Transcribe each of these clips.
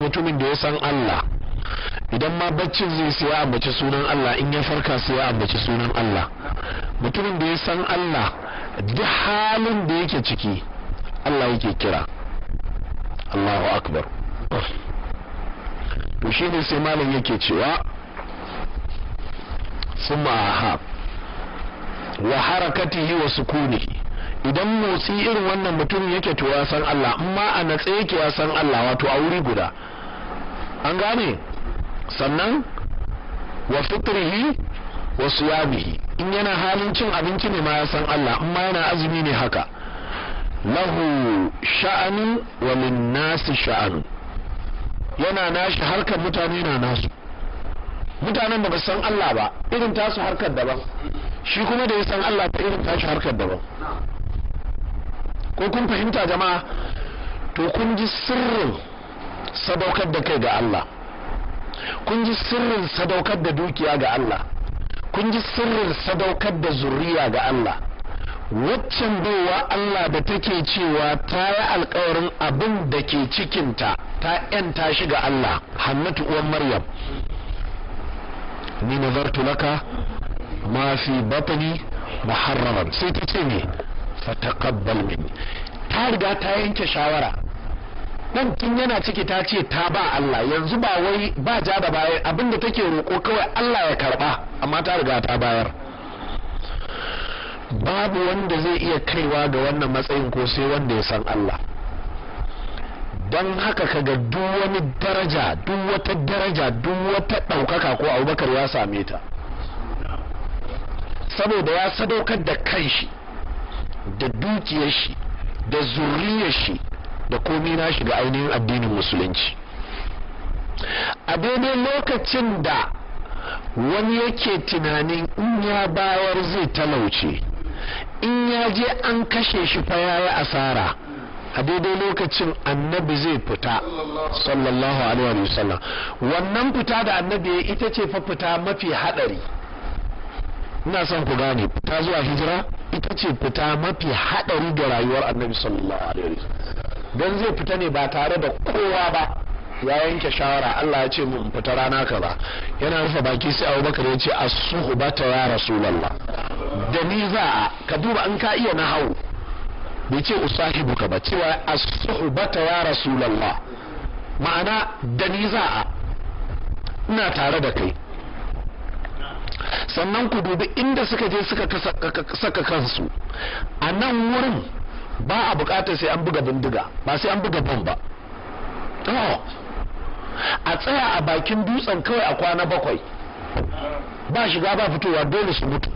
mutumin da ya san Allah idan ma baccin zai sai ya ambaci sunan Allah in ya farka sai ya ambaci sunan Allah mutumin da ya san Allah duk halin da yake ciki Allah yake kira Allahu akbar to shi ne sai malam yake cewa summa aha wa harakatihi wa sukunihi idan motsi irin wannan mutum yake to ya san Allah amma a natse yake ya san Allah wato a wuri guda an gane sannan wa fitrihi wa siyamihi in yana halin cin abinci ne ma ya san Allah amma yana azumi ne haka lahu sha'anu wa lin nasi sha'anu yana nashi harkar mutane na nasu mutanen da ba san Allah ba irin tasu harkar daban shi kuma da ya san Allah ta irin tashi harkar daban ko kun fahimta jama'a to kun ji sirrin sadaukar da kai ga Allah kun ji sirrin sadaukar da dukiya ga Allah kun ji sirrin sadaukar da zuriya ga Allah waccan baiwa Allah da take cewa ta yi alkawarin abin da ke cikinta ta ‘yanta shi ga Allah hannatu uwan Maryam ni nazartu laka ma fi batni muharraman sai ta ce ne fataqabbal minni ta riga ta yanke shawara dan tun yana ciki ta ce ta ba Allah yanzu ba wai ba ja da baya abinda take roko kawai Allah ya karba amma ta riga ta bayar babu wanda zai iya kaiwa ga wannan matsayin ko sai wanda ya san Allah don haka kaga duk wani daraja duk wata daraja duk wata ɗaukaka ko abubakar ya same ta saboda ya sadaukar da kanshi da dukiyar shi da zuriyar shi da komi nashi ga ainihin addinin musulunci a daidai lokacin da wani yake tunanin in ya bayar zai talauce in ya je an kashe shi fa yayi asara a daidai lokacin annabi zai fita sallallahu alaihi wa sallam wannan fita da annabi ita ce fa fita mafi hadari ina son ku gane fita zuwa hijira ita ce fita mafi hadari ga rayuwar annabi sallallahu alaihi wa don zai fita ne ba tare da kowa ba ya yanke shawara Allah ya ce mu in fita rana kaza yana rufe baki sai Abubakar ya ce as-suhbata ya rasulullah da ni za a ka duba an ka iya nahawu bai ce usahibuka ba cewa as-suhbata ya rasulullah ma'ana da ni za a ina tare da kai sannan ku dubi inda suka je suka saka kansu a nan wurin ba a bukatar sai an buga bindiga ba sai an buga bom ba a tsaya a bakin dutsen kawai a kwana bakwai ba shiga ba fitowa dole su mutu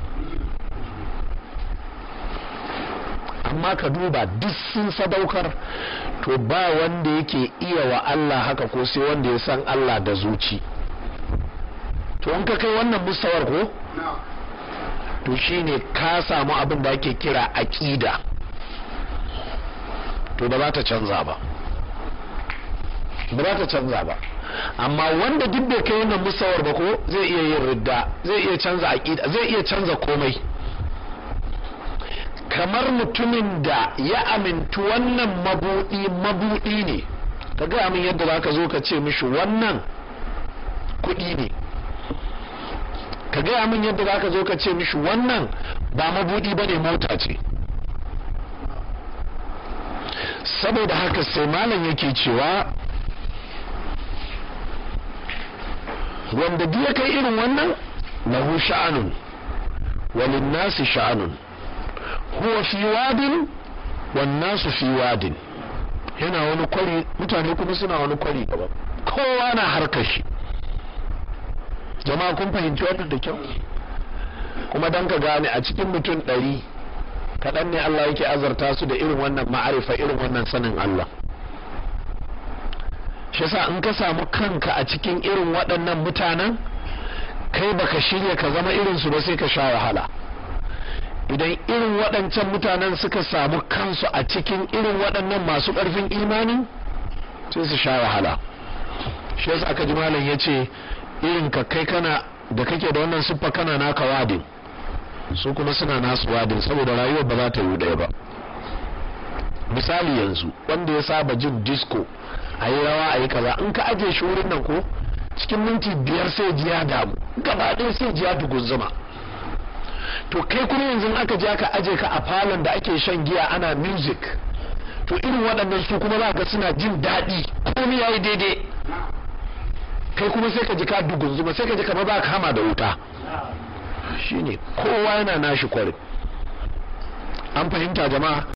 amma ka duba duk sun sadaukar to ba wanda yake iya wa Allah haka ko sai wanda ya san Allah da zuci to an ka kai wannan mustawar ko to shine ka samu abin da ake kira aqida to ba za ta canza ba ba za ta canza ba amma wanda duk bai kai wannan musawar ba ko zai iya yin ridda zai iya canza aqida zai iya canza komai kamar mutumin da ya amintu wannan mabudi mabudi ne ka ga min yadda zaka zo ka ce mishi wannan kuɗi ne ka gaya min yadda zaka zo ka ce mishi wannan ba mabudi bane mota ce saboda haka sai malam yake cewa wanda duk ya kai irin wannan lahu sha'anun walin nasi sha'anun huwa fi wadin wan nasu fi wadin yana wani kwari mutane kuma suna wani kwari daban kowa na harkar shi jama'a kun fahimci wannan da kyau kuma dan ka gane a cikin mutum ɗari kaɗan ne Allah yake azarta su da irin wannan ma'arifa irin wannan sanin Allah shi yasa in ka samu kanka a cikin irin waɗannan mutanen kai baka shirya ka zama irin su ba sai ka sha wahala idan irin waɗancan mutanen suka samu kansu a cikin irin waɗannan masu ƙarfin imani sai su sha wahala shi yasa aka ji malam ya ce irin ka kai kana da kake da wannan siffa kana naka wadin su kuma suna nasu wadin saboda rayuwar ba za ta yi ɗaya ba misali yanzu wanda ya saba jin disco a yi rawa a yi kaza in ka aje shi wurin nan ko cikin minti biyar sai ji ya damu gaba ɗaya sai ji ya dugunzuma to kai kuma yanzu aka je aka aje ka a falon da ake shan giya ana music to irin waɗannan su kuma za ga suna jin daɗi komai yayi daidai kai kuma sai ka ji ka dugunzuma sai ka ji kamar ba ka hama da wuta shine kowa yana nashi kwarin an fahimta jama'a